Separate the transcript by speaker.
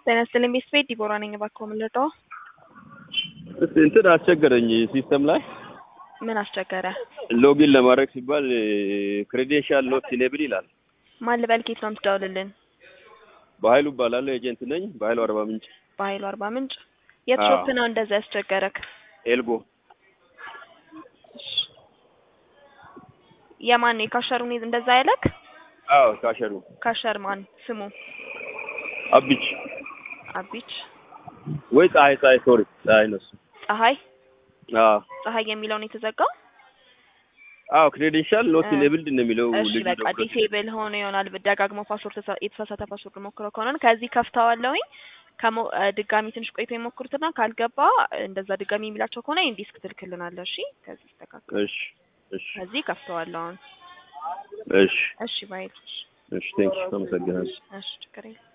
Speaker 1: ጤና ይስጥልኝ ቤት ቤት ዲቦራ ነኝ። እባክዎ ምን ልርዳዎ?
Speaker 2: እስቲ እንትን አስቸገረኝ ሲስተም ላይ
Speaker 1: ምን አስቸገረ?
Speaker 2: ሎጊን ለማድረግ ሲባል ክሬዴንሻል ኖት ኢኔብል ይላል።
Speaker 1: ማን ልበል? ኬት ነው የምትደውልልን?
Speaker 2: በኃይሉ እባላለሁ ኤጀንት ነኝ። በኃይሉ አርባ ምንጭ
Speaker 1: በኃይሉ አርባ ምንጭ። የት
Speaker 2: አዎ።
Speaker 1: ሾፕ ነው እንደዛ ያስቸገረክ?
Speaker 2: ኤልጎ
Speaker 1: የማን ነው የካሸሩን እንደዛ ያለክ?
Speaker 2: አዎ ካሸሩ
Speaker 1: ካሸር ማን ስሙ?
Speaker 2: አቢች
Speaker 1: አቢች
Speaker 2: ወይ ፀሐይ ፀሐይ ሶሪ ፀሐይ ነው እሱ።
Speaker 1: ፀሐይ
Speaker 2: አዎ
Speaker 1: ፀሐይ የሚለው ነው የተዘጋው?
Speaker 2: አዎ ክሬዴንሻል ኖት
Speaker 1: እ
Speaker 2: ኢኔብልድ ነው የሚለው
Speaker 1: እሺ
Speaker 2: ልጁ
Speaker 1: በቃ
Speaker 2: ደግሞ።
Speaker 1: ዲሴብል ሆኖ ይሆናል። ደጋግሞ ፓስወርድ ተሳ- የተሳሳተ ፓስወርድ ሞክረው ከሆነ ከዚህ ከፍተዋለሁኝ ከሞ እ ድጋሚ ትንሽ ቆይቶ የሞክሩትና ካልገባ እንደዛ ድጋሚ የሚላቸው ከሆነ ይሄን ዲስክ ትልክልናለህ። እሺ ከዚህ ይስተካከል።
Speaker 2: እሺ እሺ
Speaker 1: ከዚህ ከፍተዋለሁ አሁን።
Speaker 2: እሺ
Speaker 1: እሺ ባይ።
Speaker 2: እሺ ቴንክ ዩ አመሰግናለሁ።
Speaker 1: እሺ ችግር የለም።